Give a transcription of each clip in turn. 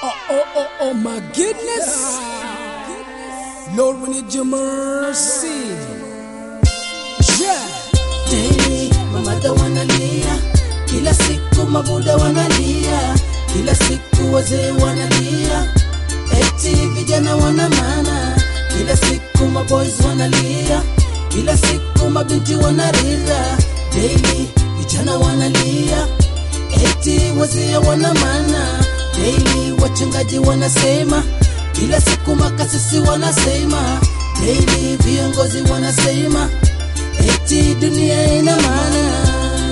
Oh, oh, oh, oh, my goodness. Lord, we need your mercy. Yeah. Daily mamada wanalia, kila siku mabuda wanalia, kila siku wazee wanalia, eti vijana wana maana, kila siku maboys wanalia, kila siku mabinti wanarira, daily vijana wanalia, eti wazee wana maana, daily wachungaji wanasema, kila siku makasisi wanasema, daily viongozi wanasema eti dunia ina maana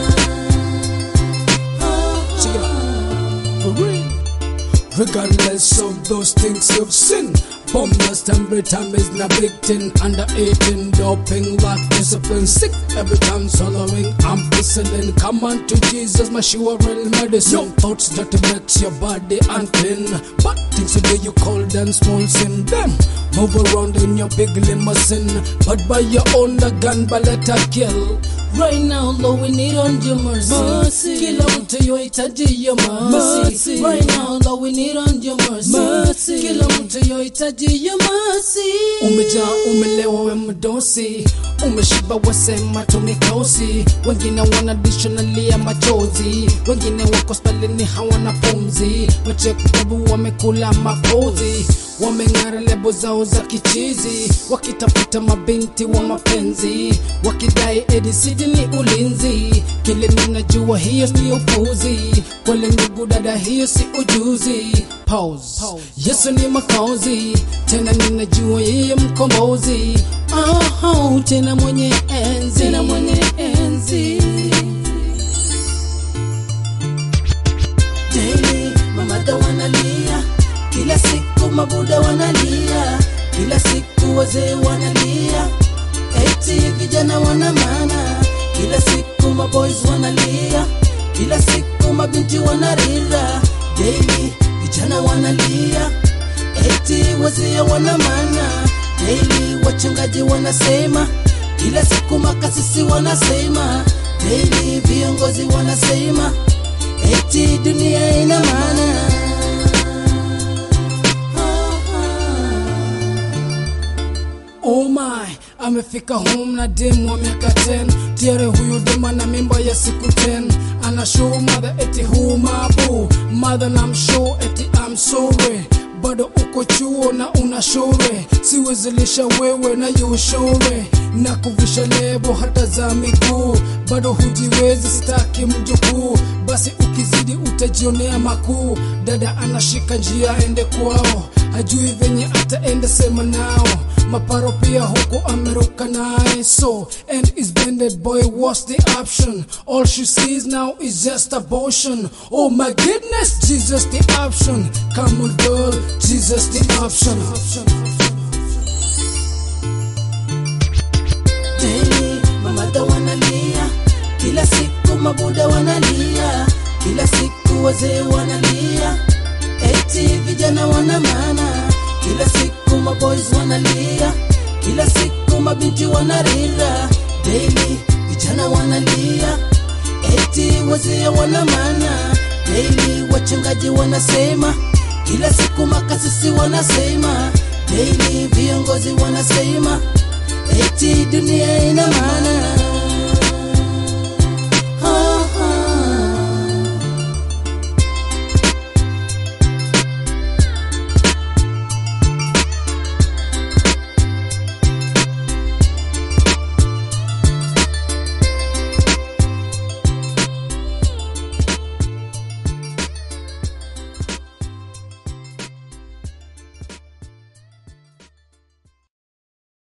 Check it out. For real. Regardless of those things you've seen, bombers every time is not victim. Under 18, doping, lack discipline, sick every time swallowing ampicillin. Come on to Jesus, my sure real medicine. Your thoughts that makes your body unclean, but things today you call them small sin. Them move around in your big limousine, but by your own the gun, but let her kill. right now Lord we need on your mercy, Mercy. kila mtu yohitaji your mercy. Mercy. right now Lord we need on your mercy, Mercy. kila mtu yohitaji your mercy umejaa umelewa we mdosi umeshiba wasema tumikosi wengine wanadishanalia machozi wengine wako hospitalini hawana pumzi wachekutabu wamekula mapozi wameng'ara lebo zao za kichizi wakitafuta mabinti wa mapenzi wakidai edisidi ni ulinzi kile ninajua hiyo ni upuzi kwele ndugu dada hiyo si ujuzi Pause. yesu ni makauzi tena ninajua yeye mkombozi oh, tena mwenye enzi tena mwenye enzi Daily mamada wanalia, kila siku mabuda wanalia, kila siku wazee wanalia, eti vijana wana maana, kila siku maboys wanalia, kila siku mabinti wanarira, daily vijana wanalia, eti wazee wana maana, daily wachungaji wanasema, kila siku makasisi wanasema, daily viongozi wanasema eti dunia ina maana Oh my, amefika home na demu wa miaka 10 tiare huyu dema na mimba ya siku 10 ana show mother eti hu mabu mother na mshow eti I'm sorry bado uko chuo na una shore siwezilisha wewe na yushore na kuvisha lebo hata za miguu bado hujiwezi sitaki mjukuu basi ukizidi utajionea makuu dada anashika njia aende kwao hajui venye ataenda sema nao maparo pia huko ameruka naye so and is bended boy what's the option all she sees now is just abortion oh my goodness jesus the option come on girl jesus the option Daily mamada wanalia, kila siku mabuda wanalia, kila siku wazee wanalia, eti vijana wana maana, kila siku maboys wanalia, kila siku mabinti wanarira, daily vijana wanalia, eti wazee wana maana, daily wachungaji wanasema, kila siku makasisi wanasema, daily viongozi wanasema eti dunia ina maana